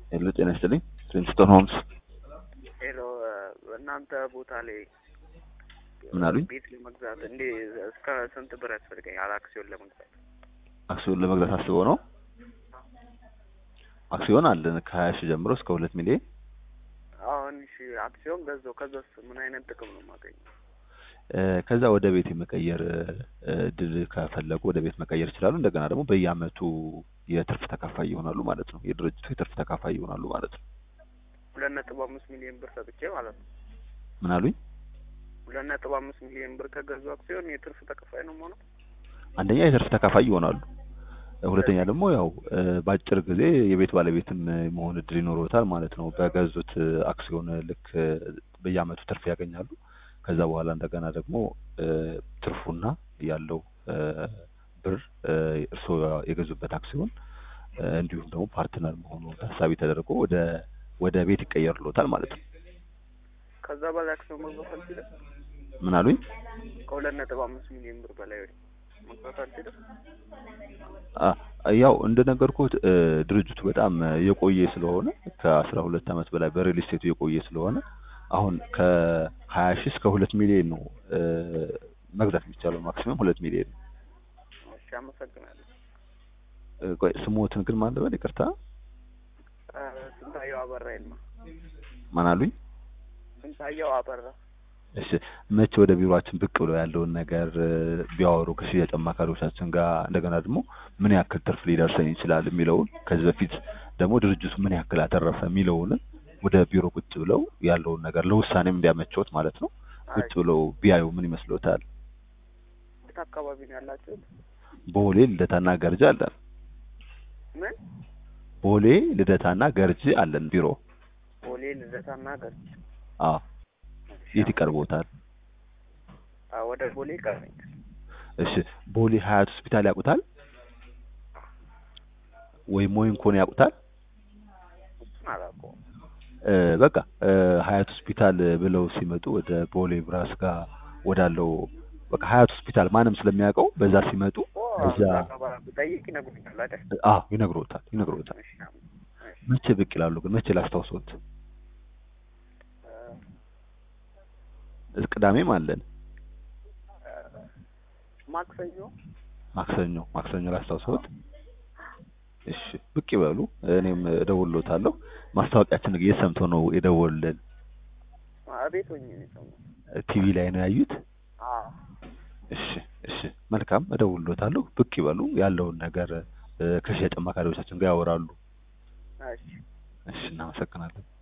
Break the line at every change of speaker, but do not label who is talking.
ሄሎ ጤና ይስጥልኝ ፕሪንስቶን ሆምስ
ሄሎ እናንተ ቦታ ላይ
ምን አሉኝ?
ቤት ለመግዛት እንዴ እስከ ስንት ብር ያስፈልገኛል አክሲዮን ለመግዛት?
አክሲዮን ለመግዛት አስበው ነው? አክሲዮን አለን ከሀያ ሺህ ጀምሮ እስከ ሁለት ሚሊዮን
አሁን እሺ አክሲዮን ገዛው ከዛስ ምን አይነት ጥቅም ነው የማገኘው?
እ፣ ከዛ ወደ ቤት የመቀየር እ፣ እድል ከፈለጉ ወደ ቤት መቀየር ይችላሉ። እንደገና ደግሞ በየአመቱ የትርፍ ተካፋይ ይሆናሉ ማለት ነው። የድርጅቱ የትርፍ ተካፋይ ይሆናሉ ማለት ነው።
ሁለት ነጥብ አምስት ሚሊዮን ብር ሰጥቼ ማለት ነው።
ምን አሉኝ?
ሁለት ነጥብ አምስት ሚሊዮን ብር ከገዙ አክሲዮን የትርፍ ተከፋይ ነው የምሆነው?
አንደኛ የትርፍ ተካፋይ ይሆናሉ። ሁለተኛ ደግሞ ያው እ፣ በአጭር ጊዜ የቤት ባለቤትም መሆን እድል ይኖረውታል ማለት ነው። በገዙት እ፣ አክሲዮን ልክ እ፣ በየአመቱ ትርፍ ያገኛሉ። ከዛ በኋላ እንደገና ደግሞ እ፣ ትርፉና ያለው እ፣ ብር እ፣ እርስዎ የገዙበት አክሲዮን እ፣ እንዲሁም ደግሞ ፓርትነር መሆኑ ታሳቢ ተደርጎ ወደ ወደ ቤት ይቀየርሎታል ማለት ነው።
ከዛ በላይ አክሲዮን መግዛት አልችልም?
ምን አሉኝ?
ከሁለት ነጥብ አምስት ሚሊዮን ብር በላይ መግዛት አልችልም?
አ ያው እንደነገርኩት እ፣ ድርጅቱ በጣም እ፣ የቆየ ስለሆነ ከአስራ ሁለት አመት በላይ በሪል ስቴቱ የቆየ ስለሆነ አሁን ከሀያ ሺህ እስከ ሁለት ሚሊዮን ነው እ፣ መግዛት የሚቻለው ማክሲመም ሁለት ሚሊዮን ነው።
እሺ አመሰግናለሁ።
እ፣ ቆይ ስሞትን ግን ማን ልበል? ይቅርታ
እ፣ ስንታየው አበራ ይልማ።
ማን አሉኝ?
ስንታየው አበራ።
እሺ መቼ ወደ ቢሮአችን ብቅ ብለው ያለውን ነገር እ፣ ቢያወሩ ከሽያጭ አማካሪዎቻችን ጋር እንደገና ደግሞ ምን ያክል ትርፍ ሊደርሰን ይችላል የሚለውን ከዚህ በፊት ደግሞ ድርጅቱ ምን ያክል አተረፈ የሚለውን ወደ ቢሮ ቁጭ ብለው ያለውን ነገር ለውሳኔም እንዲያመቸውት ማለት ነው ቁጭ ብለው ቢያዩ ምን ይመስሎታል?
የት አካባቢ ነው ያላችሁት?
ቦሌ ልደታና ገርጂ አለን።
ምን
ቦሌ ልደታና ገርጂ አለን ቢሮ።
ቦሌ ልደታና ገርጂ።
አዎ የት ይቀርቦታል?
አዎ ወደ ቦሌ ይቀርበኛል።
እሺ ቦሌ ሀያት ሆስፒታል ያውቁታል? ወይም ሞይንኮን ያውቁታል?
እሱን አላውቀውም።
እ፣ በቃ እ፣ ሀያት ሆስፒታል ብለው ሲመጡ ወደ ቦሌ ብራስ ጋር ወዳለው በቃ ሀያት ሆስፒታል ማንም ስለሚያውቀው በዛ ሲመጡ
ኦ
እዛ
ብጠይቅ ይነግሩኛል አይደል?
አዎ ይነግሮታል ይነግሮታል።
እሺ አም- እሺ።
መቼ ብቅ ይላሉ ግን መቼ ላስታውሶት?
እ፣
ቅዳሜም አለን
እ፣ ማክሰኞ
ማክሰኞ ማክሰኞ ላስታውሶት። እሺ ብቅ ይበሉ፣ እኔም እደውልሎታለሁ። ማስታወቂያችን የት ሰምተው ነው የደወሉልን?
ቤት ሆኜ ነው የሰማሁት።
ቲቪ ላይ ነው ያዩት?
አዎ
እሺ እሺ መልካም እደውልሎታለሁ። ብቅ ይበሉ፣ ያለውን ነገር እ፣ ከሽያጭ አማካሪዎቻችን ጋር ያወራሉ።
እሺ
እሺ እናመሰግናለን።